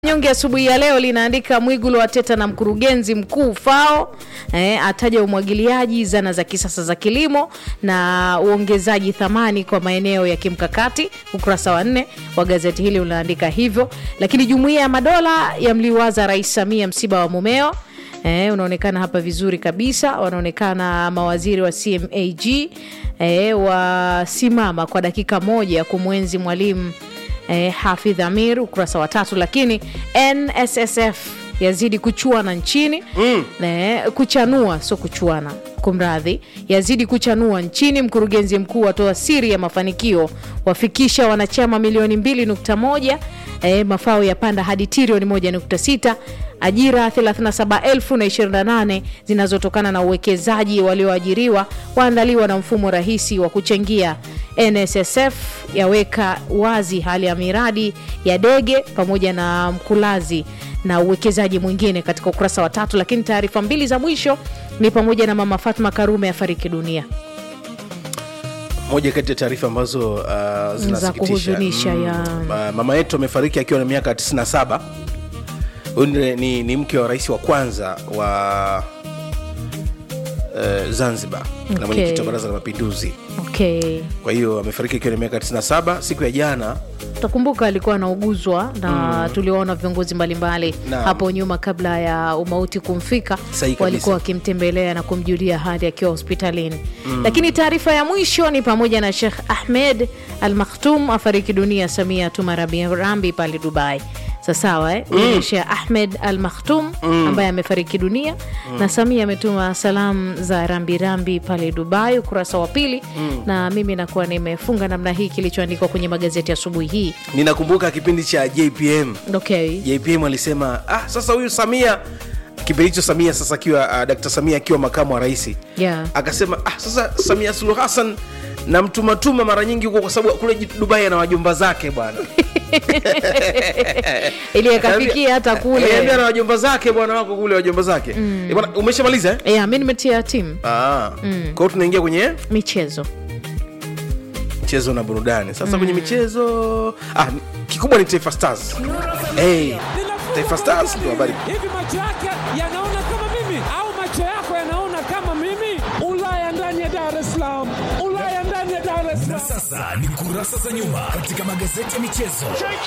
Nyonge asubuhi ya leo linaandika Mwigulu ateta na mkurugenzi mkuu FAO eh, ataja umwagiliaji, zana za kisasa za kilimo na uongezaji thamani kwa maeneo ya kimkakati. Ukurasa wa nne wa gazeti hili unaandika hivyo, lakini jumuiya ya madola yamliwaza Rais Samia msiba wa mumeo. Eh, unaonekana hapa vizuri kabisa, wanaonekana mawaziri wa CMAG eh, wasimama kwa dakika moja kumwenzi mwalimu eh, Hafidh Amir, ukurasa wa tatu. Lakini NSSF yazidi kuchuana nchini mm. eh, kuchanua sio kuchuana kumradhi, yazidi kuchanua nchini. Mkurugenzi mkuu atoa siri ya mafanikio, wafikisha wanachama milioni 2.1, eh, mafao yapanda hadi trilioni 1.6, ajira 37,028 zinazotokana na uwekezaji walioajiriwa waandaliwa na mfumo rahisi wa kuchangia. NSSF yaweka wazi hali ya miradi ya dege pamoja na Mkulazi na uwekezaji mwingine katika ukurasa wa tatu. Lakini taarifa mbili za mwisho ni pamoja na mama Fatma Karume afariki dunia moja kati ya taarifa ambazo uh, za zinasikitisha kuhuzunisha ya Ma- mama yetu amefariki akiwa na miaka 97 huyu ni, ni, ni mke wa rais wa kwanza wa uh, zanzibar na Okay. mwenyekiti wa baraza la mapinduzi okay. kwa hiyo amefariki akiwa na miaka 97 siku ya jana Utakumbuka alikuwa anauguzwa na tuliwaona viongozi mbalimbali Naam. hapo nyuma kabla ya umauti kumfika, Sahihi kabisa. walikuwa wakimtembelea na kumjulia hali akiwa hospitalini. Lakini taarifa ya mwisho ni pamoja na Sheikh Ahmed Al Maktoum afariki dunia, Samia atuma rambirambi pale Dubai. Sasawa eh? Huyu ni Sheikh Ahmed Al Maktoum ambaye amefariki dunia na Samia ametuma salamu za rambirambi pale Dubai, ukurasa wa pili. Na mimi nakuwa nimefunga namna hii kilichoandikwa kwenye magazeti asubuhi hii. ninakumbuka kipindi cha jpm Okay. jpm alisema ah, sasa huyu samia kipindi hicho samia sasa akiwa uh, dkt samia akiwa makamu wa rais Yeah. akasema ah, sasa samia suluhu hassan na mtumatuma mara nyingi huko kwa sababu kule dubai ana wajomba zake bwana ili akafikia hata Aliambia kule na wajomba zake bwana wako kule wajomba zake Eh, bwana umeshamaliza eh? yeah, mi nimetia timu ah. kwa hiyo tunaingia kwenye michezo michezo na burudani sasa kwenye michezo ah, ni- kikubwa ni taifa stars hey, taifa stars ndio habari hivi macho yake yanaona kama mimi au macho yako yanaona kama mimi ulaya ndani ya dar es salaam ulaya ndani ya dar es Na salaam sasa ni kurasa za nyuma katika magazeti ya michezo.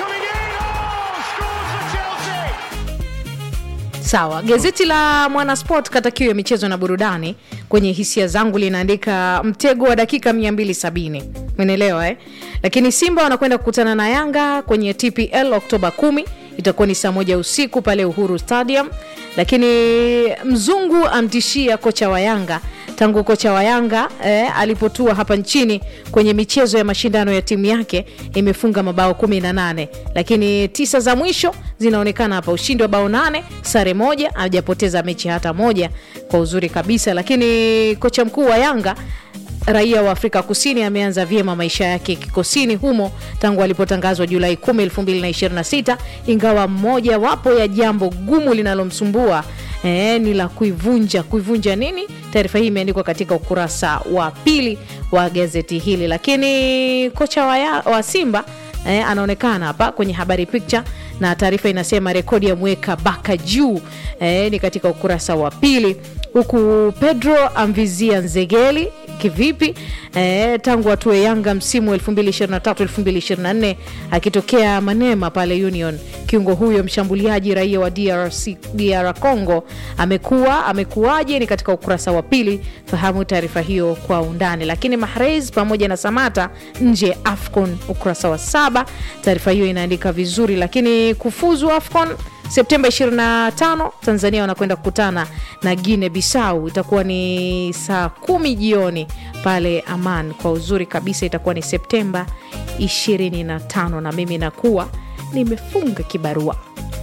sawa gazeti la mwanasport kata kiu ya michezo na burudani kwenye hisia zangu linaandika mtego wa dakika 270 menelewa eh? lakini simba wanakwenda kukutana na yanga kwenye tpl oktoba 10 itakuwa ni saa moja usiku pale uhuru stadium lakini mzungu amtishia kocha wa yanga tangu kocha wa yanga eh, alipotua hapa nchini kwenye michezo ya mashindano ya timu yake imefunga mabao 18 lakini tisa za mwisho zinaonekana hapa ushindi wa bao nane sare moja hajapoteza mechi hata moja kwa uzuri kabisa lakini kocha mkuu wa yanga raia wa afrika kusini ameanza vyema maisha yake kikosini humo tangu alipotangazwa julai 10 2026 ingawa mmoja wapo ya jambo gumu linalomsumbua eh, ni la kuivunja kuivunja nini taarifa hii imeandikwa katika ukurasa wa pili wa gazeti hili lakini kocha wa, ya, wa simba eh, anaonekana hapa kwenye habari picture na taarifa inasema rekodi ya mweka baka juu eh, ni katika ukurasa wa pili huku pedro amvizia nzegeli kivipi eh, tangu atue yanga msimu 2023-2024 akitokea manema pale union kiungo huyo mshambuliaji raia wa DRC, dr congo amekuwa amekuwaje ni katika ukurasa wa pili fahamu taarifa hiyo kwa undani lakini mahrez pamoja na samata nje afcon ukurasa wa saba taarifa hiyo inaandika vizuri lakini kufuzu afcon septemba 25 tanzania wanakwenda kukutana na guine bisau itakuwa ni saa kumi jioni pale aman kwa uzuri kabisa itakuwa ni septemba 25 na mimi nakuwa nimefunga kibarua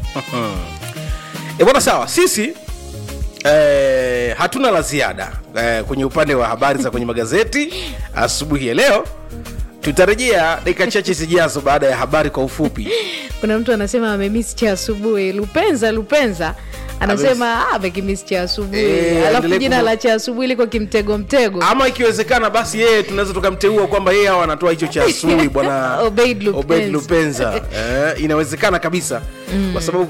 e bwana sawa sisi eh, hatuna la ziada eh, kwenye upande wa habari za kwenye magazeti asubuhi ya leo tutarejea dakika chache zijazo baada ya habari kwa ufupi kuna mtu anasema amemisi cha asubuhi lupenza lupenza anasema "Ah, amekimisi cha asubuhi Eh, alafu aendelee jina kumu- la cha asubuhi liko kimtego mtego ama ikiwezekana basi yeye tunaweza tukamteua kwamba yeye hawa anatoa hicho cha asubuhi bwana Obeid Lupenza. Obeid Lupenza. Eh, inawezekana kabisa kwa sababu